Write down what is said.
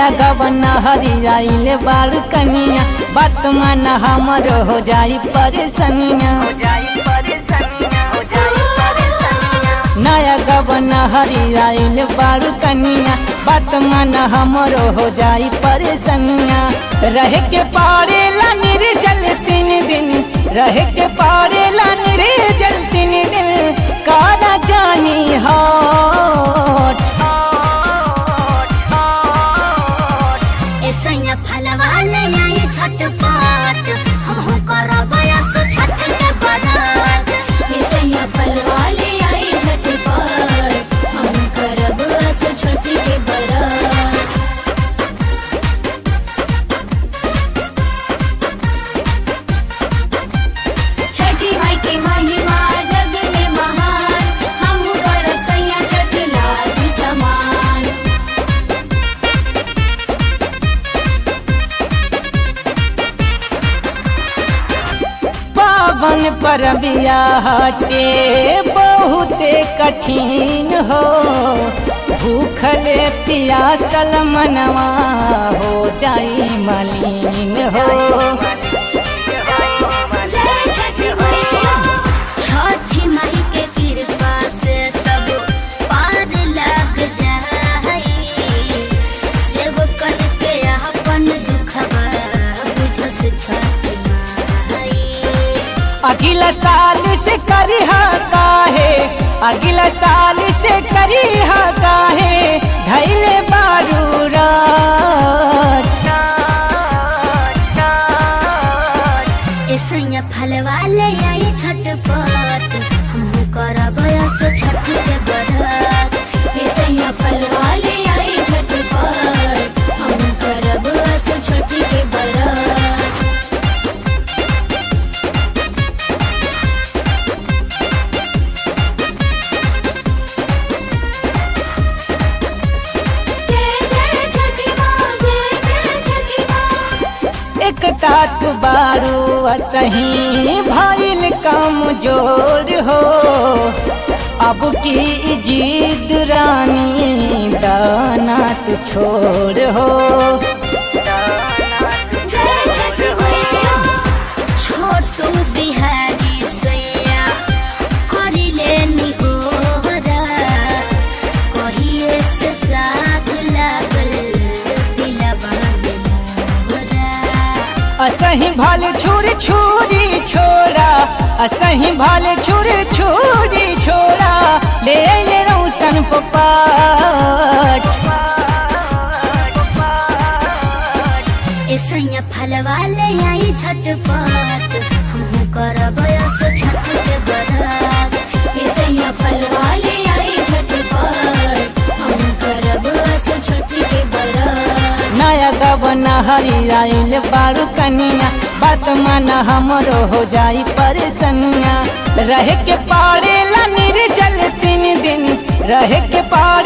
नया गबन हरियाइल बारू कनिया बात मन हमर हो जाई परेशानिया नया गबन हरियाइल बारू कनिया बात मन हमर हो जाई परेशानिया रह के पारेला निर्जल तीन दिन रह के पारेला निर्जल तीन दिन काला जानी हट ऐसैया फलवा ले आई झटपट हमहू करब सो छठ के बरात ऐसैया फलवा ले आई झटपट हम करब असो छठ के बरात छठी माई के महिमा जग में महान हम करब सैया छठ लाज समान पावन पर हटे बहुते कठिन हो भूखले पियासल मनवा हो जाई मलिन हो जय छठी मैया छठी माई के कृपा से सब पार लग जाई सेवकन के अपन दुखवा बुझस छठी माई अगला साल से करिहा काहे अगला साल से करिहा काहे धैले बारू रात ऐसैया फलवा ले आई झटपट हमहू करब सो छठ के बरात ऐसैया फलवा ले आई झटपट हम करब असो छठ के बरात जय जय छठी माँ जय जय छठी माँ एक तात बारू असही भइल कमजोर हो अब की जीत रानी दाना तू छोड़ हो जय छठी मैया छोटू बिहारी सैया करिले निहोरा कहिए से साथ लागल दिलवा में मोरा असही भल छुर छुरी छोरा असही भल छुर छुरी छोरा ले ले रौसन पपाट ऐसैया फलवा ले आई झटपट हमहू करब सो छठ के बरात ऐसैया फलवा ले आई झटपट हम करब असो छठ के बरात नया गबन हरियाइल बारू कनिया बात मन हमरो हो जाई परेशानिया रह के पारेला निर्जल तीन दिन रह के पार